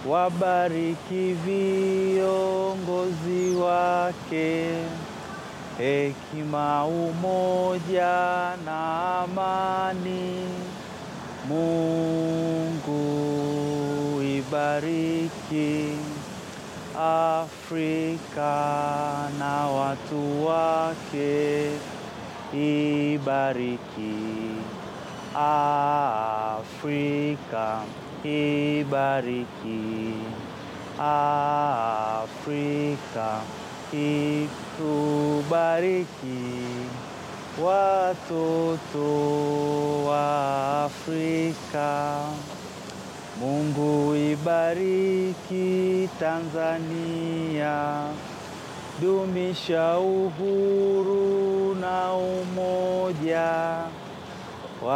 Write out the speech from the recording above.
wabariki viongozi wake, hekima, umoja na amani. Mungu ibariki Afrika na watu wake, ibariki Afrika, ibariki Afrika, itubariki watoto wa Afrika. Mungu ibariki Tanzania, dumisha uhuru na umoja